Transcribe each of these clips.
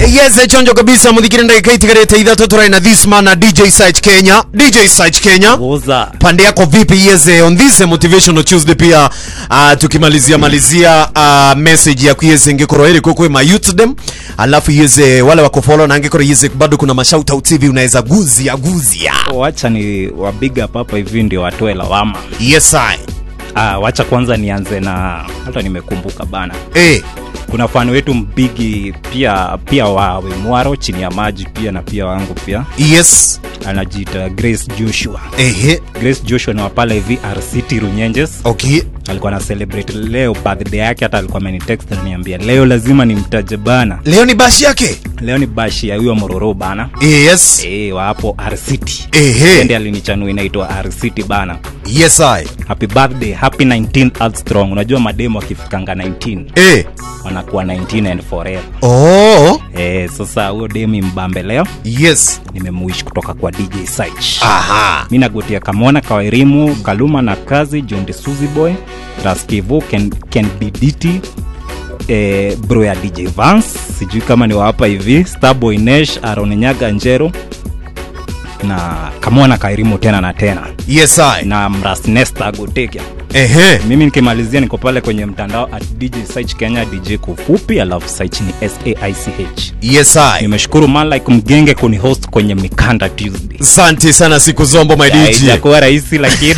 yes chonjo kabisa muthikire ndagika itigarite ithatu turai na this man na dj site kenya dj site kenya Goza. pande yako vipi yeze on this motivational tuesday pia uh, tukimalizia malizia uh, message ya kuyeze ngikoro ili kukwe ma youthdem alafu yeze wale wako follow na ngikoro yeze bado kuna mashout out hivi unaweza guzia guzia wacha ni wabiga hapa hivi ndio watoe lawama yes i ah, wacha kwanza nianze na hata nimekumbuka bana eh kuna fani wetu mbigi pia pia wa wemwaro chini ya maji pia na pia wangu pia yes anajiita grace joshua ehe grace joshua ni wapala hivi rct runyenjes okay alikuwa na celebrate leo birthday yake hata alikuwa amenitext ananiambia leo lazima nimtaje bana leo ni bashi yake leo ni bashi ya huyo mororo bana yes e, wa hapo rct ehe ende alinichanua inaitwa rct bana yes i happy birthday happy 19 earth strong unajua mademo akifikanga 19 eh wanakuwa 19 and forever oh e, sasa huyo demi mbambe leo yes nimemuishi kutoka kwa dj Saich. aha mi nagotia kamona kawairimu kaluma na kazi jondi suzy boy raskivu ken, ken biditi eh, bro ya dj vance sijui kama ni wahapa hivi starboy nesh aronenyaga njero na kamona kairimu tena na tena yes i na mrasnesta agotekia ehe mimi nikimalizia niko pale kwenye mtandao at dj Saich kenya dj kufupi alafu Saich ni saich yes i nimeshukuru man like mgenge kunihost kwenye mikanda tuesday asante sana siku zombo my Ya, DJ. ijakuwa rahisi lakini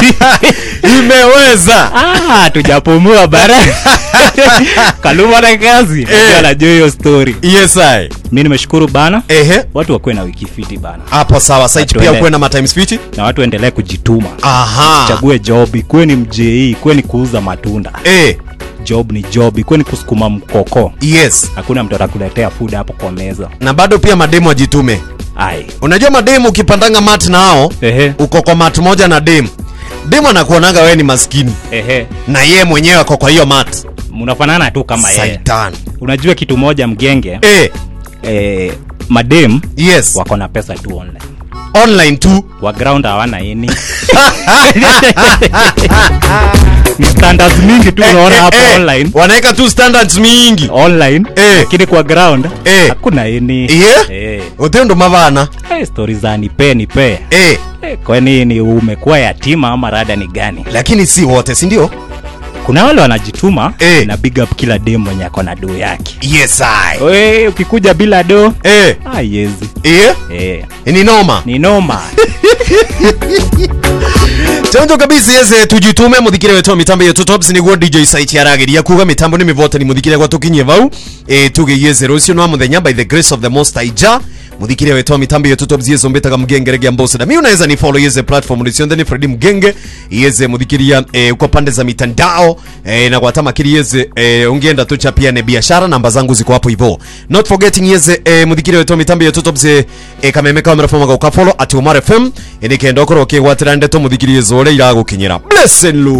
imeweza Ah, tujapumua bara kaluma na kazi Eh. anajua hiyo story yes i mi nimeshukuru bana ehe watu wakuwe na wiki fiti bana hapo sawa site pia Tuende. ukuwe na matime speech na watu endelee kujituma aha chague job ikuwe ni mjei ikuwe ni kuuza matunda eh job ni job ikuwe ni kusukuma mkoko yes hakuna mtu atakuletea food hapo kwa meza na bado pia mademu ajitume ai unajua mademu ukipandanga mat nao ehe uko kwa mat moja na demu demu anakuonanga wewe ni maskini ehe na yeye mwenyewe ako kwa hiyo mat mnafanana tu kama yeye saitan unajua kitu moja mgenge eh eh, madem yes wako na pesa tu online online tu wa ground hawana ini Ni standards mingi tu unaona hapo Eh, eh, online wanaweka tu standards mingi online Eh. lakini kwa ground Eh. hakuna ini Yeah? eh. utendo mavana Eh, stori za nipe nipe eh eh, kwani ni umekuwa yatima ama rada ni gani lakini si wote si ndio kuna wale wanajituma Eh. na big up kila dem mwenye ako na do yake yes i We, ukikuja bila do eh ah, yezi eh eh, ni noma ni noma chanjo kabisa yeze tujitume muthikire wetu wa mitambo yetu tops niguo dj site yarageria kuga mitambo ni mivote ni muthikire gwa tukinyie vau e, tugiyeze rucio no muthenya by the grace of the most high ja muthikire wetu wa mitambo yetu tops yeze mbetaga mgenge rege ambosada mi unaweza ni follow yeze platform ni sionde ni Freddy mgenge yeze muthikiria e, kwa pande za mitandao e, na kwa tamakiri yeze e, ungienda tu chapiane biashara namba zangu ziko hapo hivyo not forgetting yeze e, muthikire wetu wa mitambo yetu tops e, e, kameme kamera fama ga ukafollow ati umar fm e, nikenda okorwo ukigwatira ndeto muthikirie zore iragukinyira blessed lu